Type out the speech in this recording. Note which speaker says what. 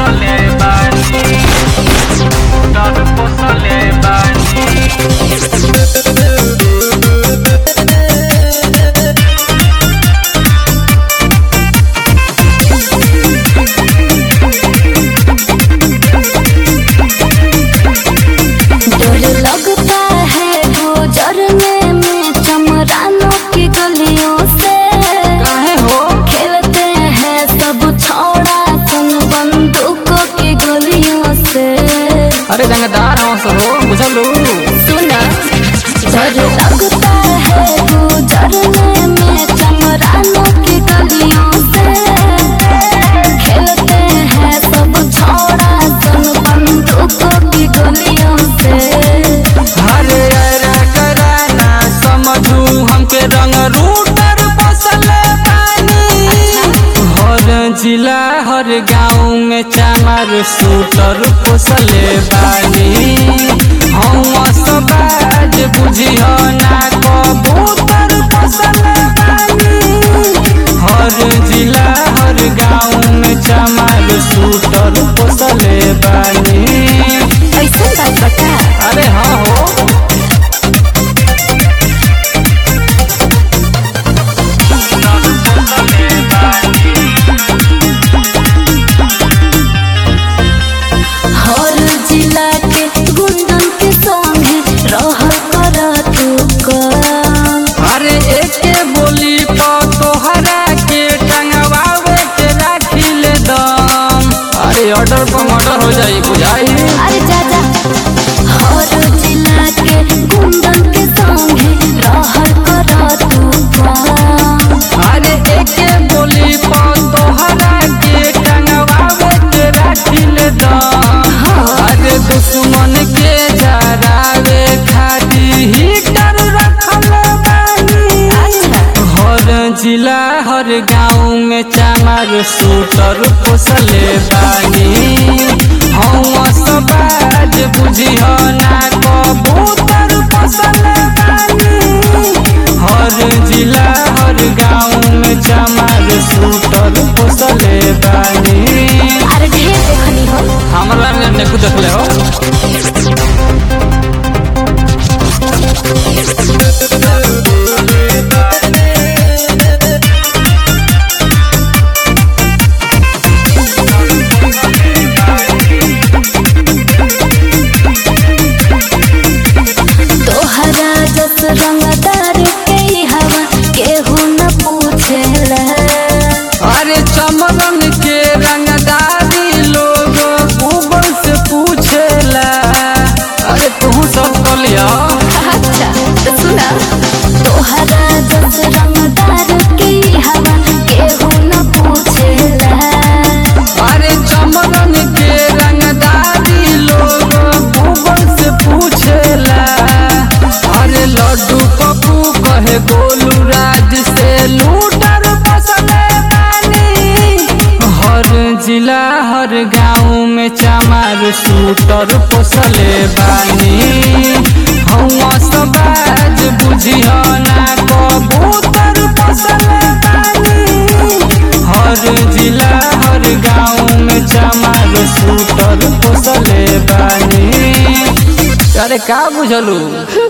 Speaker 1: पोसले बानी डर पोसले बानी
Speaker 2: डर लगता है गुजरने में चमरानों की गलियों से
Speaker 1: काहे हो
Speaker 2: खेलते हैं सब छोड़ा सन बंदूकों की गोलियों से
Speaker 1: अरे रंगदार हो सो हो बुझलू
Speaker 2: सुना डर लगता है गुजरने में चमरानों की गलियों से खेलते हैं सब छोड़ा सन बंदूकों की गोलियों से
Speaker 1: अरे अरे कराना समझू हमके रंग रूटर पोसले बानी हर जिला हर गाँव में चामर सूटर पोसले बानी हम सबाज बुझियो ना कबूतर पोसले बानी हर जिला हर गाँव में चामर सूटर पोसले बानी
Speaker 2: ऐसा बात बता
Speaker 1: अरे हाँ हो
Speaker 2: हर जिला के गुंडन के संगे रह कर तू कर
Speaker 1: अरे एके बोली प तोहरा के टंगवावे के राखी ले दम अरे ऑर्डर पर मर्डर हो जाई बुझाई
Speaker 2: अरे जा जा हर जिला के गुंडन के संगे रह कर तू कर
Speaker 1: अरे एके बोली प तोहरा के टंगवावे के राखी ले दम अरे दुश्मन के जरावे खातिर हीटर रखल बानी हर जिला हर गाँव में चामर सूटर पोसले बानी हम सबाज बुझियो ना कबूतर पोसले बानी हर जिला हर गाँव में चामर सूटर पोसले बानी
Speaker 2: अरे ढेर देखनी हो
Speaker 1: हमरा में देखू देखले हो
Speaker 2: तोहरा जस रंगदार के हवा केहू न पूछेला
Speaker 1: अरे चमरन के रंगदारी लोग गूगल से पूछेला अरे तू सब कलिया
Speaker 2: अच्छा तो सुना तोहरा जस रंगदार के हवा केहू न पूछेला
Speaker 1: अरे चमरन के रंगदारी लोग गूगल से पूछेला अरे लड्डू पप्पू कहे गोलू राज से लूटर पसले बानी हर जिला हर गाँव में चामार सूटर पोसले बानी हम सबाज बुझियो ना कबूतर पोसले बानी हर जिला हर गाँव में चामार सूटर पोसले बानी अरे का बुझलू